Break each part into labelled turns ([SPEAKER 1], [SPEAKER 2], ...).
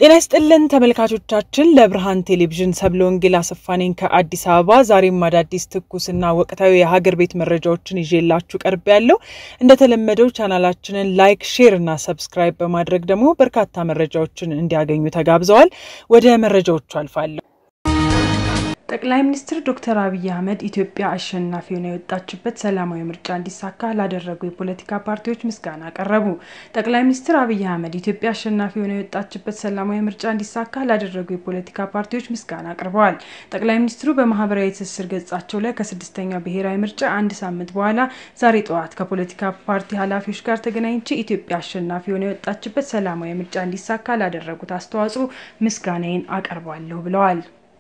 [SPEAKER 1] ጤና ይስጥልን ተመልካቾቻችን፣ ለብርሃን ቴሌቪዥን ሰብለ ወንጌል አሰፋ ነኝ ከአዲስ አበባ። ዛሬም አዳዲስ ትኩስና ወቅታዊ የሀገር ቤት መረጃዎችን ይዤላችሁ ቀርብ ያለው እንደተለመደው ቻናላችንን ላይክ፣ ሼር እና ሰብስክራይብ በማድረግ ደግሞ በርካታ መረጃዎችን እንዲያገኙ ተጋብዘዋል። ወደ መረጃዎቹ አልፋለሁ። ጠቅላይ ሚኒስትር ዶክተር አብይ አህመድ ኢትዮጵያ አሸናፊ ሆና የወጣችበት ሰላማዊ ምርጫ እንዲሳካ ላደረጉ የፖለቲካ ፓርቲዎች ምስጋና አቀረቡ። ጠቅላይ ሚኒስትር አብይ አህመድ ኢትዮጵያ አሸናፊ ሆና የወጣችበት ሰላማዊ ምርጫ እንዲሳካ ላደረጉ የፖለቲካ ፓርቲዎች ምስጋና አቅርበዋል። ጠቅላይ ሚኒስትሩ በማህበራዊ ትስስር ገጻቸው ላይ ከስድስተኛው ብሔራዊ ምርጫ አንድ ሳምንት በኋላ ዛሬ ጠዋት ከፖለቲካ ፓርቲ ኃላፊዎች ጋር ተገናኝቼ ኢትዮጵያ አሸናፊ ሆና የወጣችበት ሰላማዊ ምርጫ እንዲሳካ ላደረጉት አስተዋጽኦ ምስጋናዬን አቀርባለሁ ብለዋል።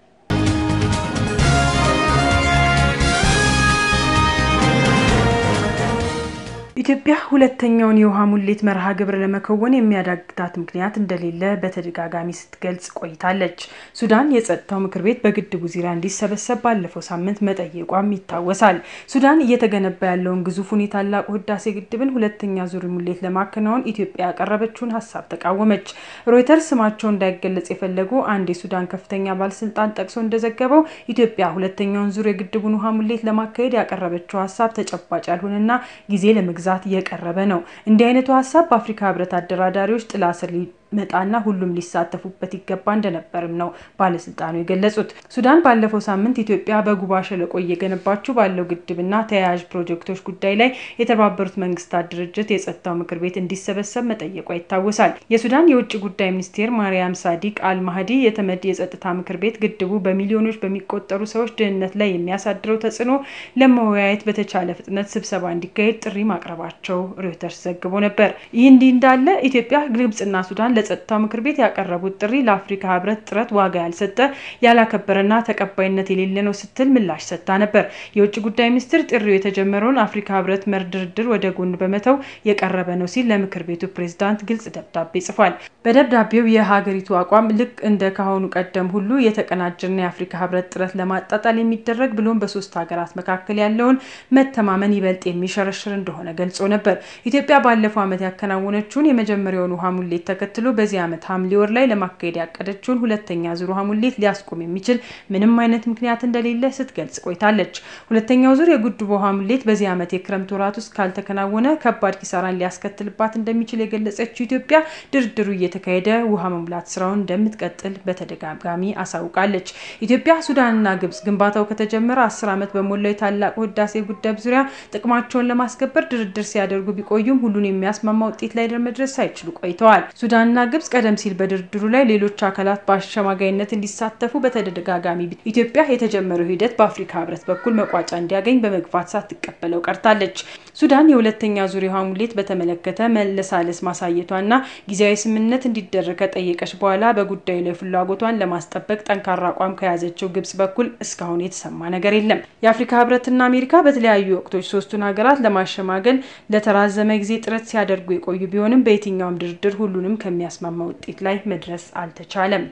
[SPEAKER 1] ኢትዮጵያ ሁለተኛውን የውሃ ሙሌት መርሃ ግብር ለመከወን የሚያዳግታት ምክንያት እንደሌለ በተደጋጋሚ ስትገልጽ ቆይታለች። ሱዳን የጸጥታው ምክር ቤት በግድቡ ዙሪያ እንዲሰበሰብ ባለፈው ሳምንት መጠየቋም ይታወሳል። ሱዳን እየተገነባ ያለውን ግዙፉን የታላቁ ህዳሴ ግድብን ሁለተኛ ዙር ሙሌት ለማከናወን ኢትዮጵያ ያቀረበችውን ሀሳብ ተቃወመች። ሮይተርስ ስማቸው እንዳይገለጽ የፈለጉ አንድ የሱዳን ከፍተኛ ባለስልጣን ጠቅሶ እንደዘገበው ኢትዮጵያ ሁለተኛውን ዙር የግድቡን ውሃ ሙሌት ለማካሄድ ያቀረበችው ሀሳብ ተጨባጭ ያልሆነና ጊዜ ለመግዛት የቀረበ ነው። እንዲህ አይነቱ ሀሳብ በአፍሪካ ህብረት አደራዳሪዎች ጥላ ስር መጣና ሁሉም ሊሳተፉበት ይገባ እንደነበርም ነው ባለስልጣኑ የገለጹት። ሱዳን ባለፈው ሳምንት ኢትዮጵያ በጉባ ሸለቆ እየገነባችው ባለው ግድብና ተያያዥ ፕሮጀክቶች ጉዳይ ላይ የተባበሩት መንግስታት ድርጅት የጸጥታው ምክር ቤት እንዲሰበሰብ መጠየቋ ይታወሳል። የሱዳን የውጭ ጉዳይ ሚኒስቴር ማርያም ሳዲቅ አልማህዲ የተመድ የጸጥታ ምክር ቤት ግድቡ በሚሊዮኖች በሚቆጠሩ ሰዎች ደህንነት ላይ የሚያሳድረው ተጽዕኖ ለመወያየት በተቻለ ፍጥነት ስብሰባ እንዲካሄድ ጥሪ ማቅረባቸው ሮይተርስ ዘግቦ ነበር። ይህ እንዲህ እንዳለ ኢትዮጵያ፣ ግብጽና ሱዳን ለጸጥታው ምክር ቤት ያቀረቡት ጥሪ ለአፍሪካ ህብረት ጥረት ዋጋ ያልሰጠ ያላከበረና ተቀባይነት የሌለ ነው ስትል ምላሽ ሰጥታ ነበር። የውጭ ጉዳይ ሚኒስትር ጥሪው የተጀመረውን አፍሪካ ህብረት መር ድርድር ወደ ጎን በመተው የቀረበ ነው ሲል ለምክር ቤቱ ፕሬዝዳንት ግልጽ ደብዳቤ ጽፏል። በደብዳቤው የሀገሪቱ አቋም ልክ እንደ ካሁኑ ቀደም ሁሉ የተቀናጀና የአፍሪካ ህብረት ጥረት ለማጣጣል የሚደረግ ብሎም በሶስት ሀገራት መካከል ያለውን መተማመን ይበልጥ የሚሸረሽር እንደሆነ ገልጾ ነበር። ኢትዮጵያ ባለፈው ዓመት ያከናወነችውን የመጀመሪያውን ውሃ ሙሌት ተከትሎ በዚህ ዓመት ሐምሌ ወር ላይ ለማካሄድ ያቀደችውን ሁለተኛ ዙር ውሃ ሙሌት ሊያስቆም የሚችል ምንም አይነት ምክንያት እንደሌለ ስትገልጽ ቆይታለች። ሁለተኛው ዙር የግድቡ ውሃ ሙሌት በዚህ ዓመት የክረምት ወራት ውስጥ ካልተከናወነ ከባድ ኪሳራን ሊያስከትልባት እንደሚችል የገለጸችው ኢትዮጵያ ድርድሩ እየተካሄደ ውሃ መሙላት ስራውን እንደምትቀጥል በተደጋጋሚ አሳውቃለች። ኢትዮጵያ፣ ሱዳንና ግብጽ ግንባታው ከተጀመረ አስር ዓመት በሞላው የታላቁ ህዳሴ ግድብ ዙሪያ ጥቅማቸውን ለማስከበር ድርድር ሲያደርጉ ቢቆዩም ሁሉን የሚያስማማ ውጤት ላይ መድረስ ሳይችሉ ቆይተዋል። ሱዳንና ግብጽ ቀደም ሲል በድርድሩ ላይ ሌሎች አካላት በአሸማጋይነት እንዲሳተፉ በተደጋጋሚ ኢትዮጵያ የተጀመረው ሂደት በአፍሪካ ህብረት በኩል መቋጫ እንዲያገኝ በመግፋት ሳትቀበለው ቀርታለች። ሱዳን የሁለተኛ ዙር የውሃ ሙሌት በተመለከተ መለሳለስ ማሳየቷና ጊዜያዊ ስምምነት እንዲደረግ ከጠየቀች በኋላ በጉዳዩ ላይ ፍላጎቷን ለማስጠበቅ ጠንካራ አቋም ከያዘችው ግብጽ በኩል እስካሁን የተሰማ ነገር የለም። የአፍሪካ ህብረትና አሜሪካ በተለያዩ ወቅቶች ሶስቱን ሀገራት ለማሸማገል ለተራዘመ ጊዜ ጥረት ሲያደርጉ የቆዩ ቢሆንም በየትኛውም ድርድር ሁሉንም ከሚያስማማ ውጤት ላይ መድረስ አልተቻለም።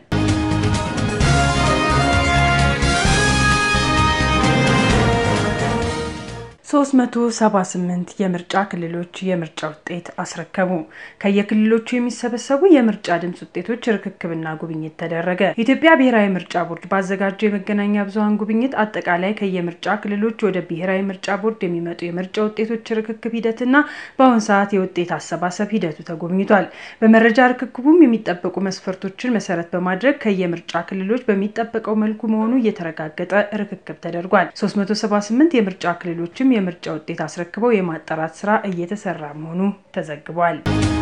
[SPEAKER 1] ሶስት መቶ ሰባ ስምንት የምርጫ ክልሎች የምርጫ ውጤት አስረከቡ። ከየክልሎቹ የሚሰበሰቡ የምርጫ ድምጽ ውጤቶች ርክክብና ጉብኝት ተደረገ። የኢትዮጵያ ብሔራዊ ምርጫ ቦርድ ባዘጋጀው የመገናኛ ብዙኃን ጉብኝት አጠቃላይ ከየምርጫ ክልሎች ወደ ብሔራዊ ምርጫ ቦርድ የሚመጡ የምርጫ ውጤቶች ርክክብ ሂደትና በአሁን ሰዓት የውጤት አሰባሰብ ሂደቱ ተጎብኝቷል። በመረጃ ርክክቡም የሚጠበቁ መስፈርቶችን መሰረት በማድረግ ከየምርጫ ክልሎች በሚጠበቀው መልኩ መሆኑ እየተረጋገጠ ርክክብ ተደርጓል። 378 የምርጫ ክልሎችም የምርጫ ውጤት አስረክበው የማጣራት ስራ እየተሰራ መሆኑ ተዘግቧል።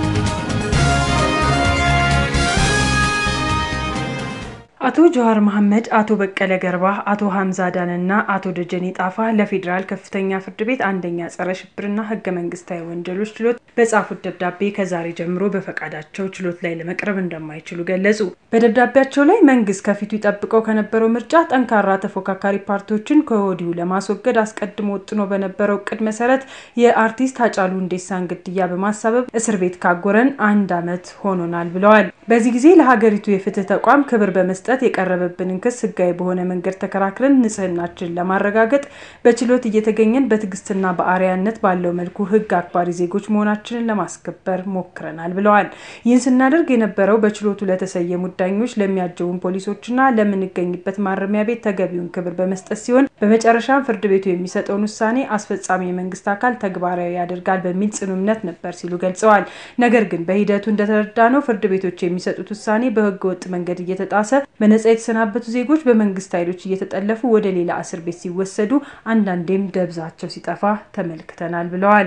[SPEAKER 1] አቶ ጀዋር መሐመድ፣ አቶ በቀለ ገርባ፣ አቶ ሀምዛ አዳንና አቶ ደጀኔ ጣፋ ለፌዴራል ከፍተኛ ፍርድ ቤት አንደኛ ጸረ ሽብርና ህገ መንግስታዊ ወንጀሎች ችሎት በጻፉት ደብዳቤ ከዛሬ ጀምሮ በፈቃዳቸው ችሎት ላይ ለመቅረብ እንደማይችሉ ገለጹ። በደብዳቤያቸው ላይ መንግስት ከፊቱ ይጠብቀው ከነበረው ምርጫ ጠንካራ ተፎካካሪ ፓርቲዎችን ከወዲሁ ለማስወገድ አስቀድሞ ወጥኖ በነበረው እቅድ መሰረት የአርቲስት ሃጫሉ ሁንዴሳን ግድያ በማሳበብ እስር ቤት ካጎረን አንድ ዓመት ሆኖናል ብለዋል። በዚህ ጊዜ ለሀገሪቱ የፍትህ ተቋም ክብር በመስጠት በመስጠት የቀረበብንን ክስ ህጋዊ በሆነ መንገድ ተከራክረን ንጽህናችንን ለማረጋገጥ በችሎት እየተገኘን በትዕግስትና በአርአያነት ባለው መልኩ ህግ አክባሪ ዜጎች መሆናችንን ለማስከበር ሞክረናል ብለዋል። ይህን ስናደርግ የነበረው በችሎቱ ለተሰየሙት ዳኞች፣ ለሚያጀቡን ፖሊሶችና ለምንገኝበት ማረሚያ ቤት ተገቢውን ክብር በመስጠት ሲሆን በመጨረሻም ፍርድ ቤቱ የሚሰጠውን ውሳኔ አስፈጻሚ የመንግስት አካል ተግባራዊ ያደርጋል በሚል ጽኑ እምነት ነበር ሲሉ ገልጸዋል። ነገር ግን በሂደቱ እንደተረዳ ነው ፍርድ ቤቶች የሚሰጡት ውሳኔ በህገ ወጥ መንገድ እየተጣሰ በነጻ የተሰናበቱ ዜጎች በመንግስት ኃይሎች እየተጠለፉ ወደ ሌላ እስር ቤት ሲወሰዱ፣ አንዳንዴም ደብዛቸው ሲጠፋ ተመልክተናል ብለዋል።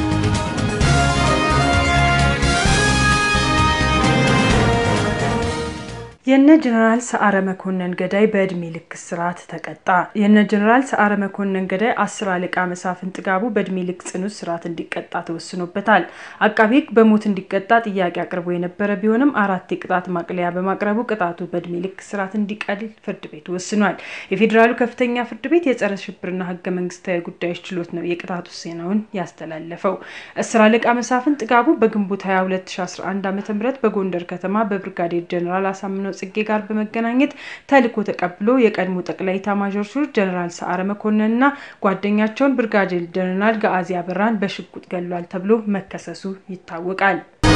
[SPEAKER 1] የነ ጀነራል ሰዓረ መኮንን ገዳይ በእድሜ ልክ እስራት ተቀጣ። የነ ጀነራል ሰዓረ መኮንን ገዳይ አስር አለቃ መሳፍን ጥጋቡ በእድሜ ልክ ጽኑ እስራት እንዲቀጣ ተወስኖበታል። አቃቤ ሕግ በሞት እንዲቀጣ ጥያቄ አቅርቦ የነበረ ቢሆንም አራት የቅጣት ማቅለያ በማቅረቡ ቅጣቱ በእድሜ ልክ እስራት እንዲቀል ፍርድ ቤቱ ወስኗል። የፌዴራሉ ከፍተኛ ፍርድ ቤት የጸረ ሽብርና ህገ መንግስታዊ ጉዳዮች ችሎት ነው የቅጣት ውሳኔውን ያስተላለፈው። አስር አለቃ መሳፍን ጥጋቡ በግንቦት 22 2011 ዓ.ም በጎንደር ከተማ በብርጋዴር ጀነራል አሳምነው ጽጌ ጋር በመገናኘት ተልዕኮ ተቀብሎ የቀድሞ ጠቅላይ ኤታማዦር ሹም ጀነራል ሰዓረ መኮንንና ጓደኛቸውን ብርጋዴር ጀነራል ገአዚ አበራን በሽጉጥ ገሏል ተብሎ መከሰሱ ይታወቃል።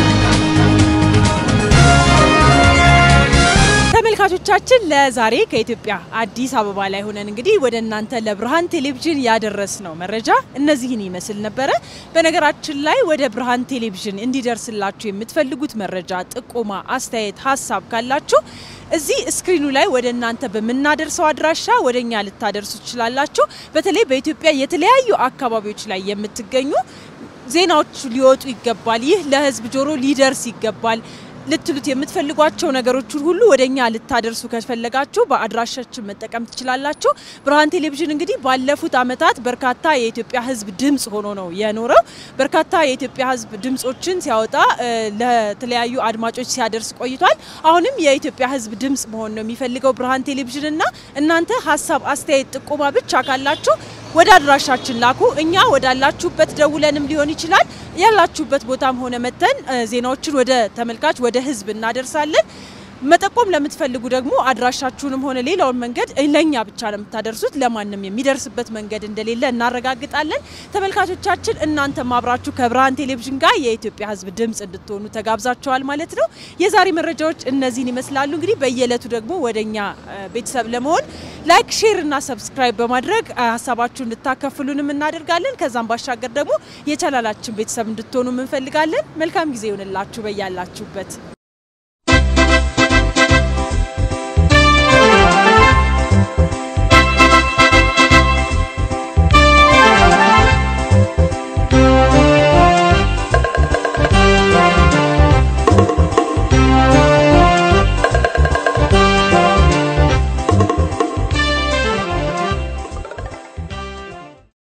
[SPEAKER 2] ተመልካቾቻችን ለዛሬ ከኢትዮጵያ አዲስ አበባ ላይ ሆነን እንግዲህ ወደ እናንተ ለብርሃን ቴሌቪዥን ያደረስነው መረጃ እነዚህን ይመስል ነበረ። በነገራችን ላይ ወደ ብርሃን ቴሌቪዥን እንዲደርስላችሁ የምትፈልጉት መረጃ፣ ጥቆማ፣ አስተያየት፣ ሀሳብ ካላችሁ እዚህ ስክሪኑ ላይ ወደ እናንተ በምናደርሰው አድራሻ ወደ እኛ ልታደርሱ ትችላላችሁ። በተለይ በኢትዮጵያ የተለያዩ አካባቢዎች ላይ የምትገኙ ዜናዎች ሊወጡ ይገባል፣ ይህ ለህዝብ ጆሮ ሊደርስ ይገባል ልትሉት የምትፈልጓቸው ነገሮችን ሁሉ ወደ እኛ ልታደርሱ ከፈለጋችሁ በአድራሻችን መጠቀም ትችላላችሁ። ብርሃን ቴሌቪዥን እንግዲህ ባለፉት ዓመታት በርካታ የኢትዮጵያ ህዝብ ድምፅ ሆኖ ነው የኖረው። በርካታ የኢትዮጵያ ህዝብ ድምፆችን ሲያወጣ ለተለያዩ አድማጮች ሲያደርስ ቆይቷል። አሁንም የኢትዮጵያ ህዝብ ድምፅ መሆን ነው የሚፈልገው ብርሃን ቴሌቪዥን እና እናንተ ሀሳብ፣ አስተያየት፣ ጥቆማ ብቻ ካላችሁ ወደ አድራሻችን ላኩ። እኛ ወዳላችሁበት ደውለንም ሊሆን ይችላል ያላችሁበት ቦታም ሆነ መተን ዜናዎችን ወደ ተመልካች ወደ ህዝብ እናደርሳለን። መጠቆም ለምትፈልጉ ደግሞ አድራሻችሁንም ሆነ ሌላውን መንገድ ለእኛ ብቻ ነው የምታደርሱት። ለማንም የሚደርስበት መንገድ እንደሌለ እናረጋግጣለን። ተመልካቾቻችን እናንተም አብራችሁ ከብርሃን ቴሌቪዥን ጋር የኢትዮጵያ ህዝብ ድምፅ እንድትሆኑ ተጋብዛችኋል ማለት ነው። የዛሬ መረጃዎች እነዚህን ይመስላሉ። እንግዲህ በየዕለቱ ደግሞ ወደ እኛ ቤተሰብ ለመሆን ላይክ፣ ሼር እና ሰብስክራይብ በማድረግ ሀሳባችሁ እንድታከፍሉንም እናደርጋለን። ከዛም ባሻገር ደግሞ የቻናላችን ቤተሰብ እንድትሆኑ እንፈልጋለን። መልካም ጊዜ ይሆንላችሁ በያላችሁበት